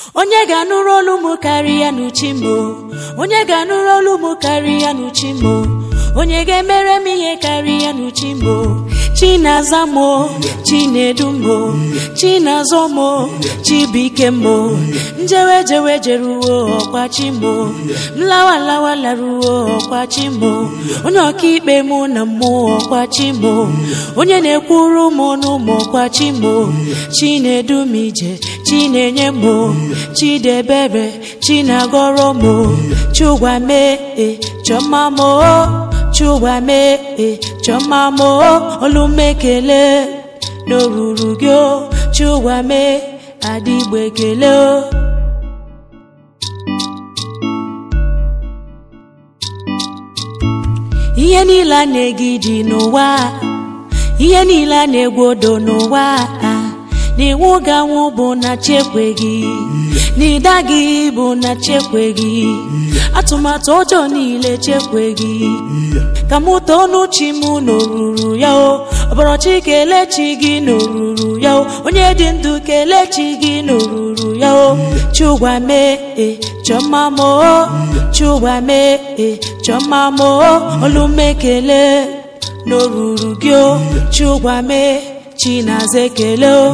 onye ga-anụrụ olu m karịa n'uchi m o? onye ga-anụrụ olu m karịa n'uchi m o? onye ga-emere m ihe karịa n'uchi m o? chi na-aza m o, chi na-edu m o, chi na-azọ m o, chi bụ ike m o. njewe jewe jeruo ọkwa chi m o. nlawa lawa laruo ọkwa chi m o. onye ọkaikpe mụ na mmụọ ọkwa chi m o. onye na-ekwuru m n'ụmụ ọkwa chi m o. chi na-edu m ije chi na-enye m o. chi debere chi na-agọrọ m o. chụgwa mee e chọma m o. chụgwa mee e chọma m o. olu m ekele n'oruru gị o. chụgwa mee adịgbo ekele o. ihe niile a na-egidi n'ụwa ihe niile a na-egwodo n'ụwa n'iwu ga-anwụ bụ na chekweghị n'ịda gị bụ na chekweghị atụmatụ ọjọọ niile chekweghị ka mụ too n'uchi m n'oruru ya o ọbọrọchi kelee chi gị n'oruru ya o onye dị ndụ kelee chi gị n'oruru ya o chụgwa mee e chọma m o chụgwa mee e chọma m o olu m ekele n'oruru gị o chụgwa mee chi na-aza ekele o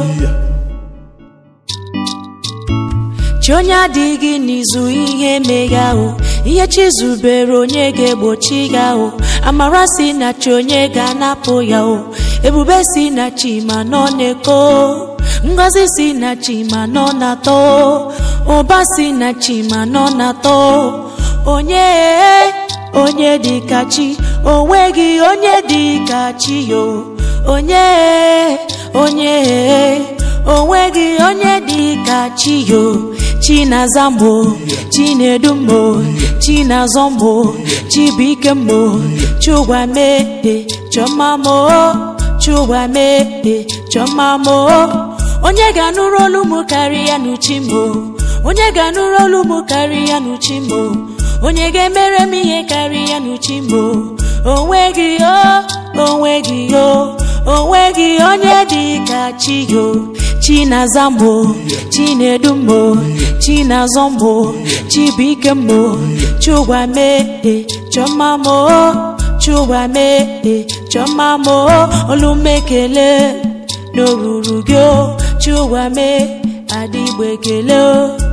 chi onye adịghị n'izu ihe meghe ahụ ihe chi zubere onye ga-egbochi gị ahụ amara si na chi onye ga-anapụ ya o ebube si na chi ma nọ na-eko ngọzi si na chi ma nọ na-atọ ụba si na chi ma nọ na-atọ onye onye dị ka chi onweghị onye dị ka chi yo onye onye onweghị onye dị ka chi yo chi na-aza m o chi na-edu m o chi na-azọ m o chi bụ ike m o chụgwa mee e chọma m o chụgwa mee e chọma m o onye ga-anụrụ olu m karịa n'uchi m o onye ga-anụrụ olu m karịa n'uchi m o onye ga-emere m ihe karịa n'uchi m o onweghị o onweghị o onweghị onye dị ka chi yo chi na-aza m o chi na-edu m o chi na-azọ m o chi bụ ike m o chụgwa mee e chọma m o chụgwa mee e chọma m o olu m ekele n'oruru gị o chụgwa mee adịgbo ekele o